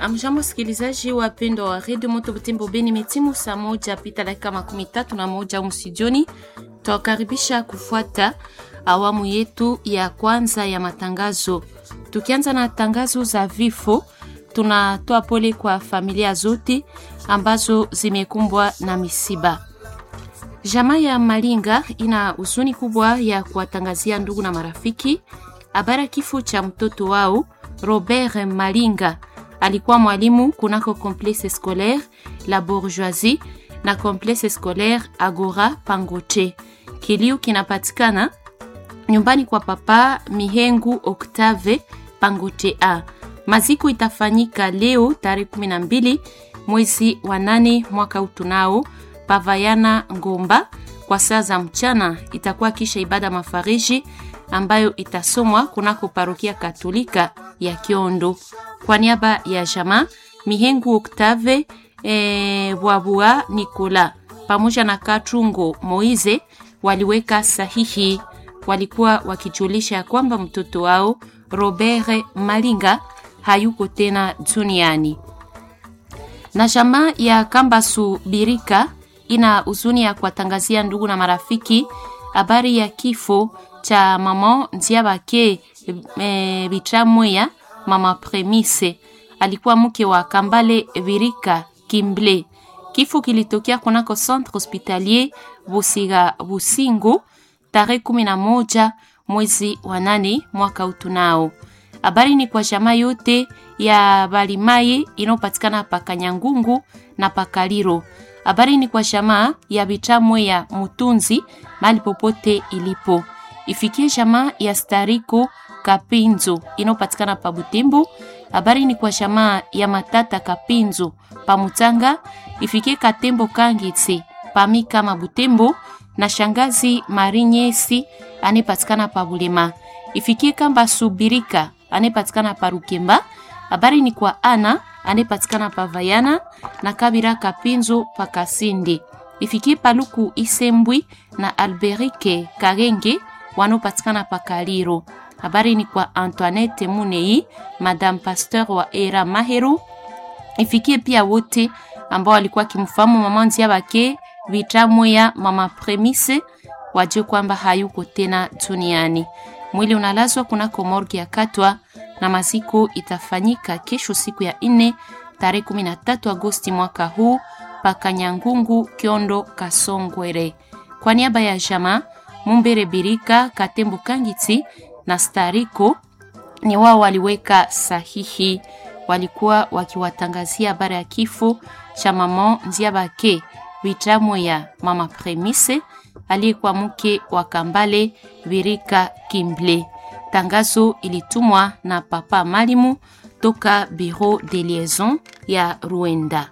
Amjambo wasikilizaji wapendwa wa redio Moto Butembo Beni, metimu saa moja pita dakika makumi tatu na moja umsijoni. Twakaribisha kufuata awamu yetu ya kwanza ya matangazo. Tukianza na tangazo za vifo, tunatoa pole kwa familia zote ambazo zimekumbwa na misiba. Jamaa ya Malinga ina huzuni kubwa ya kuwatangazia ndugu na marafiki habari ya kifo cha mtoto wao Robert Malinga. Alikuwa mwalimu kunako complexe scolaire La Bourgeoisie na complexe scolaire Agora Pangoche. Kilio kinapatikana nyumbani kwa papa Mihengu Octave Pangoche A. Maziko itafanyika leo tarehe 12 mwezi wa nane mwaka utunao Pavayana Ngomba kwa saa za mchana. Itakuwa kisha ibada mafariji ambayo itasomwa kunako parokia Katolika ya Kiondo. Kwa niaba ya jamaa Mihengu Octave e, Bwabua Nikola pamoja na Katrungo Moize waliweka sahihi. Walikuwa wakijulisha kwamba mtoto wao Robert Malinga hayuko tena duniani. Na jamaa ya Kambasu Birika ina huzuni ya kuwatangazia ndugu na marafiki habari ya kifo cha mama Nziabake e, Bitramweya mama Premise alikuwa mke wa Kambale Virika Kimble. Kifo kilitokea kunako centre hospitalier Busiga Busingu tarehe kumi na moja mwezi wa nane mwaka utunao. Habari ni kwa jamaa yote ya Balimaye inayopatikana pa Kanyangungu na Pakaliro. Habari ni kwa jamaa ya Bitamwe ya Mutunzi mali popote ilipo. Ifikie jamaa ya Stariko Kapinzo inayopatikana pa Butembo. Habari ni kwa jamaa ya Matata Kapinzo pa Mutanga. Ifikie Katembo Kangitsi pa Mikama Butembo na shangazi Marinyesi anayepatikana pa Bulema. Ifikie Kamba Subirika anayepatikana pa Rukemba. Habari ni kwa Ana anayepatikana pa Vayana na Kabira Kapinzo pa Kasindi. Ifikie Paluku Isembwi na Alberike Karenge wanaopatikana pa Kaliro. Habari ni kwa Antoinette Munei, Madame Pasteur wa Era Mahero. Ifikie pia wote ambao walikuwa kimfahamu mama Nzia Bake Vitamwe ya mama Premise, wajue kwamba hayuko tena duniani. Mwili unalazwa kunako morgue ya Katwa na maziko itafanyika kesho siku ya nne tarehe 13 Agosti mwaka huu paka Nyangungu Kiondo Kasongwere. Kwa niaba ya jamaa Mumbere Birika Katembo Kangiti na Stariko ni wao waliweka sahihi, walikuwa wakiwatangazia habari ya kifo cha mama Nziabake Vitamwe ya mama Premise aliyekuwa mke wa Kambale Birika Kimble. Tangazo ilitumwa na papa Malimu toka Bureau de Liaison ya Ruenda.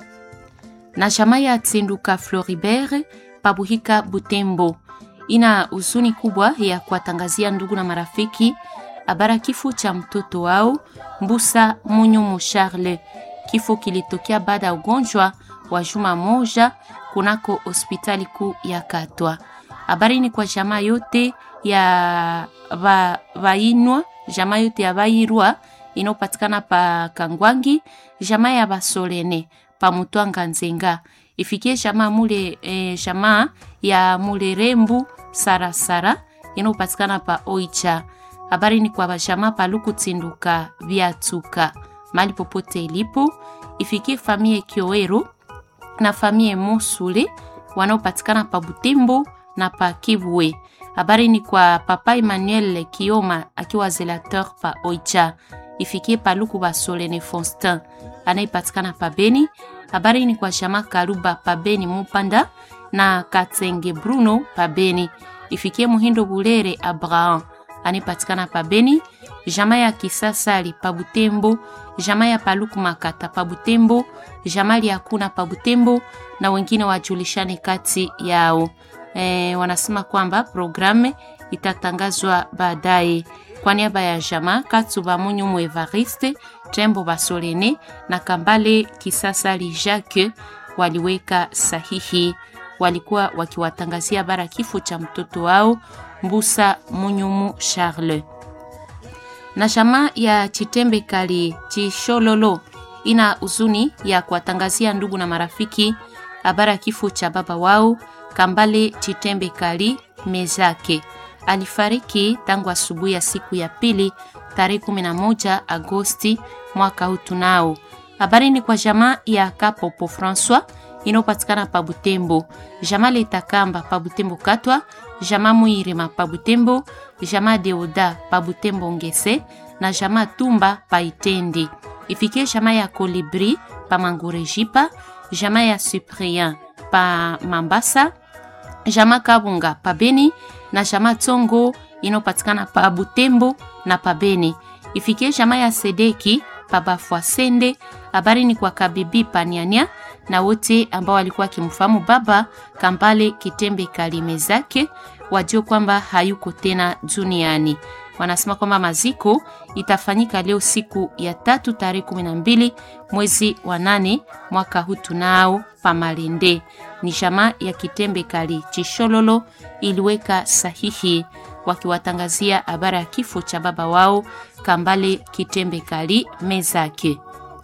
Na jamaa ya Tsinduka Floribert Pabuhika Butembo ina huzuni kubwa ya kuwatangazia ndugu na marafiki habara kifo cha mtoto wao Mbusa Munyumu Charles. Kifo kilitokea baada ya ugonjwa wa juma moja kunako hospitali kuu ya Katwa. Habari ni kwa jamaa yote ya va, vainwa jamaa yote ya vairwa inayopatikana pa Kangwangi, jamaa ya Basolene pa Mutwanga Nzenga, ifikie jamaa mule e, jamaa ya Mulerembu Sarasara inayopatikana pa Oicha. Habari ni kwa jamaa pa Luku Tsinduka Viatuka mali popote ilipo, ifikie famie Kioero na famie Musule wanaopatikana pa Butembo na pa Kivwe. Habari ni kwa papa Emmanuel Kioma akiwa zelateur pa Oicha, ifikie paluku Basolene Fonstin anayepatikana pa Beni. Habari ni kwa shama Karuba pa Beni Mupanda na Katenge Bruno pa Beni, ifikie Muhindo Bulere Abraham anayepatikana pa Beni. Jama ya Kisasali pa Butembo, jama ya Paluku Makata pa Butembo, jama ya Kuna pa Butembo na wengine wajulishane kati yao. E, wanasema kwamba programu itatangazwa baadaye. Kwa niaba ya jama Katsuba Munyumu Evariste Tembo Basolene na Kambale Kisasali Jacques waliweka sahihi, walikuwa wakiwatangazia bara kifo cha mtoto wao Mbusa Munyumu Charles na jamaa ya Chitembe Kali Chishololo ina huzuni ya kuwatangazia ndugu na marafiki habari ya kifo cha baba wao Kambale Chitembe Kali Mezake. Alifariki tangu asubuhi ya siku ya pili tarehe 11 Agosti mwaka huu. Tunao habari ni kwa jamaa ya Kapopo Francois inayopatikana pa Butembo, jamaa Letakamba pa Butembo Katwa, jamaa Muirima pa Butembo, jamaa Deoda pa Butembo Ngese na jamaa Tumba pa Itendi. Ifikie jamaa ya Kolibri pa Mangurejipa, jamaa ya Cyprien pa Mambasa, jamaa Kabunga pa Beni na jamaa Tongo inayopatikana pa Butembo na pa Beni. Ifikie jamaa ya Sedeki pa Bafwasende. Habari ni kwa Kabibi Paniania na wote ambao walikuwa wakimfahamu baba Kambale Kitembe Kalime zake wajue kwamba hayuko tena duniani. Wanasema kwamba maziko itafanyika leo siku ya tatu tarehe kumi na mbili mwezi wa nane mwaka huu tunao pamalende. Ni jamaa ya Kitembe Kali Chishololo iliweka sahihi wakiwatangazia habari ya kifo cha baba wao Kambale Kitembe Kali mezake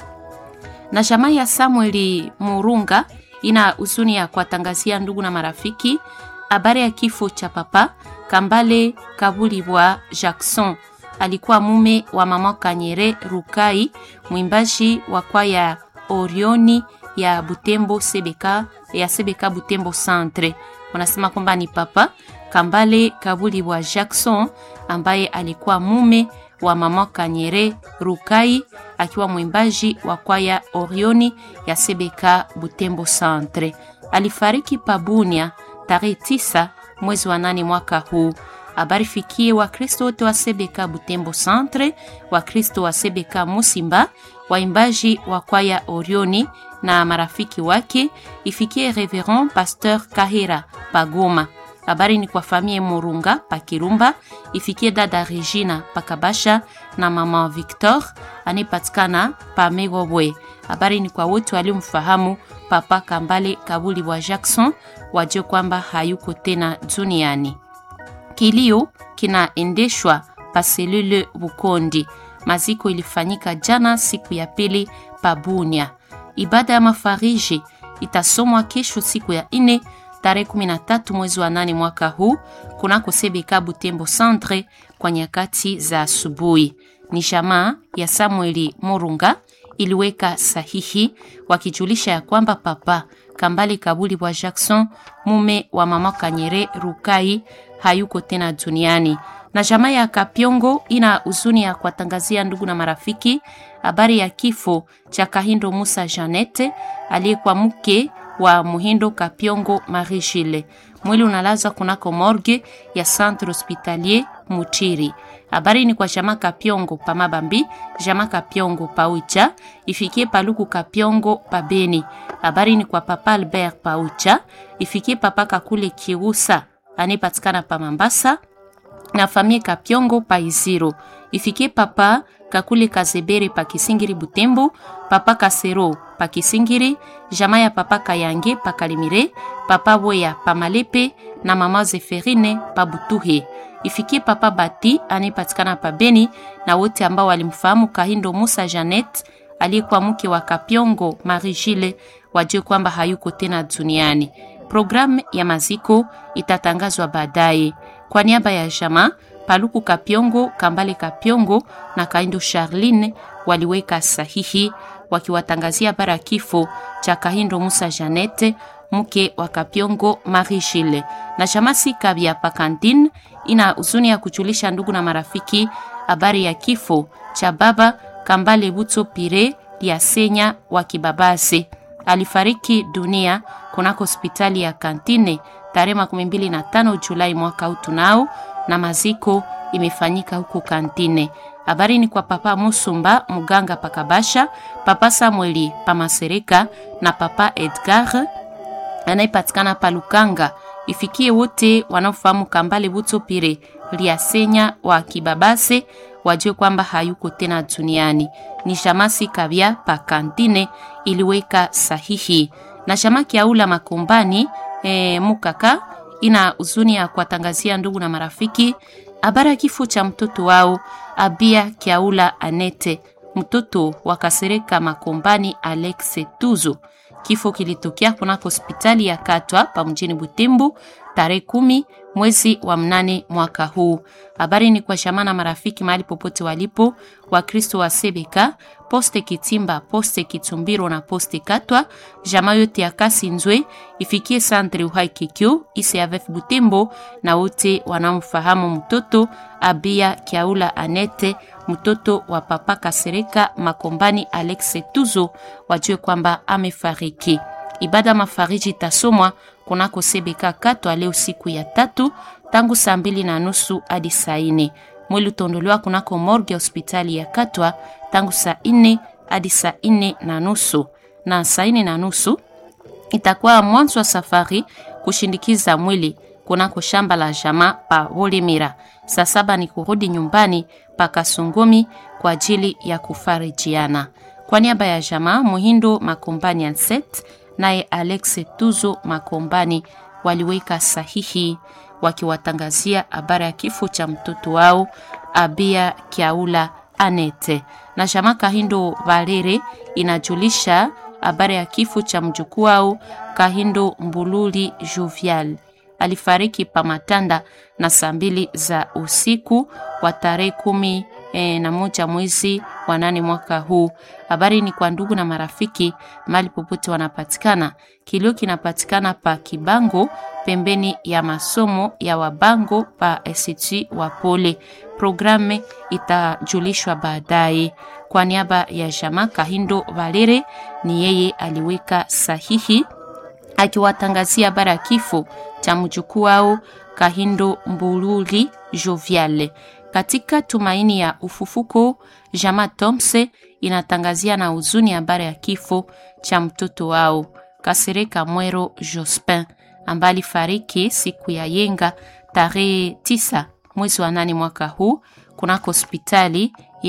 na jamaa ya Samueli Murunga ina huzuni ya kuwatangazia ndugu na marafiki habari ya kifo cha papa Kambale Kabulibwa Jackson. Alikuwa mume wa mama Kanyere Rukai, mwimbaji wa kwaya Orioni ya Butembo Sebeka, ya Sebeka Butembo Centre. Wanasema kwamba ni papa Kambale Kabulibwa Jackson ambaye alikuwa mume wa mama Kanyere Rukai akiwa mwimbaji wa kwaya Orioni ya Sebeka Butembo Centre. Alifariki Pabunia tarehe tisa mwezi wa nane mwaka huu. Habari fikie Wakristo wote wa Sebeka Butembo Centre, Wakristo wa Sebeka Musimba, waimbaji wa kwaya Orioni na marafiki wake. Ifikie Reverend Pasteur Kahera Pagoma. Habari ni kwa famille Murunga pa Kirumba, ifikie dada Regina Pakabasha na mama Victor anayepatikana pa Megobwe. Habari ni kwa wote waliomfahamu papa Kambale Kabuli wa Jackson, wajue kwamba hayuko tena duniani. Kilio kinaendeshwa pa selule Bukondi. Maziko ilifanyika jana siku ya pili pa Bunia. Ibada ya mafariji itasomwa kesho siku ya ine tarehe 13 mwezi wa nane mwaka huu kunako Sebeka Butembo Centre kwa nyakati za asubuhi. Ni jamaa ya Samueli Murunga iliweka sahihi wakijulisha ya kwamba papa Kambale Kabuli wa Jackson mume wa mama Kanyere Rukai hayuko tena duniani. Na jamaa ya Kapyongo ina huzuni ya kuwatangazia ndugu na marafiki habari ya kifo cha Kahindo Musa Janete aliyekuwa mke wa Muhindo Kapyongo Marie Gile. Mwili unalazwa kunako morgue ya Centre Hospitalier Mutiri. Habari ni kwa jamaa Kapyongo pa Mabambi, jamaa Kapyongo pa Ucha, ifikie Paluku Kapyongo pa Beni. Habari ni kwa papa Albert pa Ucha, ifikie papa Kakule Kirusa anayepatikana pa Mambasa na famille Kapyongo pa Iziro. Ifikie papa Kakule Kazebere pa Kisingiri Butembo, papa Kasero pa Kisingiri, jamaa ya papa Kayange pa Kalimire, papa Boya pa Malepe na mama Zeferine pa Butuhe. Ifikie papa Bati anayepatikana pa Beni na wote ambao walimfahamu Kahindo Musa Janet aliyekuwa mke wa Kapyongo Marie Gile wajue kwamba hayuko tena duniani. Programu ya maziko itatangazwa baadaye. Kwa niaba ya jamaa Paluku Kapyongo, Kambale Kapyongo na Kaindo Charline waliweka sahihi wakiwatangazia bara kifo cha Kahindo Musa Janete mke wa Kapyongo Marie Gile. Na Shamasi Kabya Pakantine ina huzuni ya kujulisha ndugu na marafiki habari ya kifo cha baba Kambale Butso Pire Liasenya wa Kibabase. Alifariki dunia kunako hospitali ya Kantine tarehe 25 Julai mwaka huu tunao, na maziko imefanyika huko Kantine. Habari ni kwa papa Musumba muganga pakabasha, papa Samueli pamasereka na papa Edgar anayepatikana pa Lukanga. Ifikie wote wanaofahamu Kambale Butso Pire Liasenya wa Kibabase wajue kwamba hayuko tena duniani. Ni Shamasi Kabya pa Kantine iliweka sahihi na Shama Kiaula Makombani e, Mukaka ina huzuni ya kuwatangazia ndugu na marafiki habari ya kifo cha mtoto wao Abia Kiaula Anete mtoto wa Kasereka Makombani Alex Tuzo. Kifo kilitokea kunako hospitali ya Katwa pa mjini Butembo tarehe kumi mwezi wa mnane mwaka huu. Habari ni kwa shamana marafiki mahali popote walipo, Wakristo wa Sebeka, poste Kitimba, poste Kitumbiro na poste Katwa, jamaa yote ya kasi Nzwe ifikie santre uhai kikyo ICAVF Butembo na wote wanamfahamu mtoto Abia Kiaula Anete, mtoto wa papa Kasereka Makombani Alex Tuzo, wajue kwamba amefariki. Ibada mafariji itasomwa kunako Sebeka Katwa leo siku ya tatu tangu saa mbili na nusu hadi saa nne. Mwili utaondolewa kunako morgue ya hospitali ya Katwa tangu saa nne hadi saa nne na nusu na saa nne na nusu itakuwa mwanzo wa safari kushindikiza mwili kunako shamba la jamaa pa Wolemira. Saa saba ni kurudi nyumbani pa Kasongomi kwa ajili ya kufarijiana. Kwa niaba ya jamaa Muhindo Makombani Anset naye Alex Tuzo Makombani waliweka sahihi wakiwatangazia habari ya kifo cha mtoto wao Abia Kiaula Anete. Na jamaa Kahindo Valere inajulisha habari ya kifo cha mjukuu wao Kahindo Mbululi Jovial alifariki pa Matanda na saa mbili za usiku wa tarehe kumi e, na moja mwezi wa nane mwaka huu. Habari ni kwa ndugu na marafiki mali popote wanapatikana. Kilio kinapatikana pa Kibango pembeni ya masomo ya Wabango pa ST wa Pole. Programe itajulishwa baadaye. Kwa niaba ya jamaa Kahindo Valere, ni yeye aliweka sahihi akiwatangazia habari ya kifo cha mjukuu wao Kahindo Mbululi Jovial. Katika tumaini ya ufufuko, jamaa Tomse inatangazia na huzuni habari ya kifo cha mtoto wao Kasereka Mwero Jospin ambaye alifariki siku ya yenga tarehe tisa mwezi wa nane mwaka huu kunako hospitali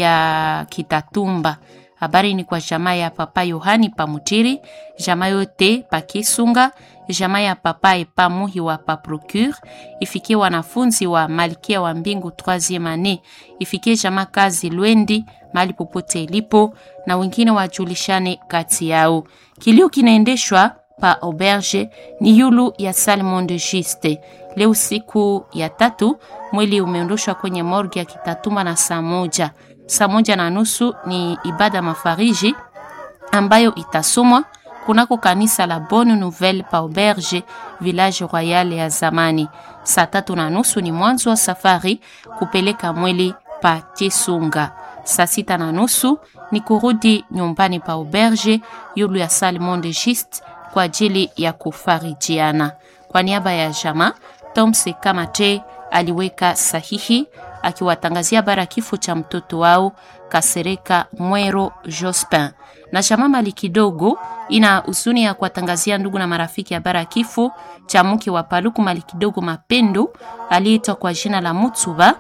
ya Kitatumba. Habari ni kwa jamaa ya papa Yohani Pamutiri, jamaa yote pa Kisunga, jamaa ya papa Epa Muhi wa pa Procure, ifikie wanafunzi wa Malkia wa Mbingu 3e ane, ifikie jamaa kazi Lwendi mali popote ilipo, na wengine wajulishane kati yao. Kilio kinaendeshwa pa auberge ni yulu ya Salmon de Giste. Leo siku ya tatu mwili umeondoshwa kwenye morgue ya Kitatuma na saa moja saa moja na nusu ni ibada mafariji ambayo itasomwa kunako kanisa la Bonne Nouvelle pa auberge village royal ya zamani. Saa tatu na nusu ni mwanzo wa safari kupeleka mwili pa Tisunga. Saa sita na nusu ni kurudi nyumbani pa auberge yulu ya Salmon de Giste kwa ajili ya kufarijiana. Kwa niaba ya jama Tomse Kamate aliweka sahihi akiwatangazia bara kifo cha mtoto wao Kasereka Mwero Jospin. Na chama mali kidogo ina huzuni ya kuwatangazia ndugu na marafiki habari ya kifo cha mke wa Paluku mali kidogo Mapendo aliyeitwa kwa jina la Mutsuba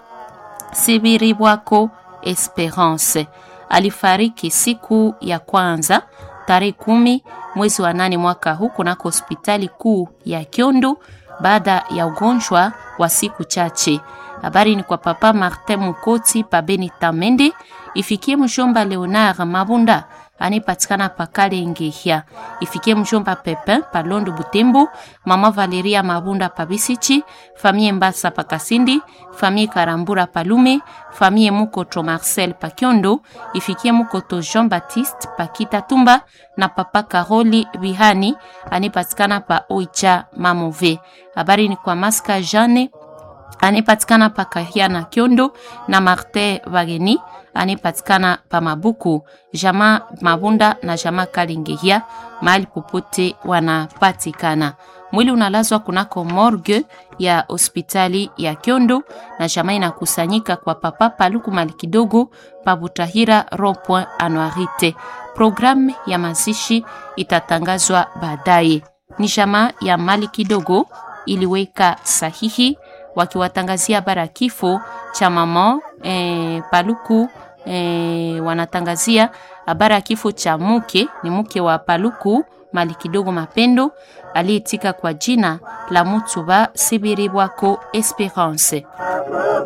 Sibiribwako Esperance. Alifariki siku ya kwanza tarehe kumi mwezi wa nane mwaka huu kunako hospitali kuu ya Kyondo baada ya ugonjwa wa siku chache. Habari ni kwa papa Martin Mukoti pa Beni Tamende, ifikie mjomba Leonard Mabunda anayepatikana pa Kalengehia, ifikie mjomba Pepin pa Londo Butembo, mama Valeria Mabunda pa Bisichi, famille Mbasa pa Kasindi, famille Karambura pa Lume, famille Mukoto Marcel pa Kyondo, ifikie Mukoto Jean Baptiste pa Kitatumba na papa Karoli Bihani anayepatikana pa Oicha Mamove. Habari ni kwa Maska Jane anayepatikana pa Kahia na Kyondo na Martin Wageni anayepatikana pa Mabuku, jama Mabunda na jama Kalingehia, mahali popote wanapatikana. Mwili unalazwa kunako morgue ya hospitali ya Kyondo na jama inakusanyika kwa papa Paluku mali kidogo pa Butahira rond-point Anuarite. Programu ya mazishi itatangazwa baadaye. Ni jama ya mali kidogo iliweka sahihi wakiwatangazia bara kifo cha mama eh, Paluku eh, wanatangazia habari ya kifo cha mke ni mke wa Paluku mali kidogo Mapendo aliyetika kwa jina la Mutsuba Sibiribwako Esperance.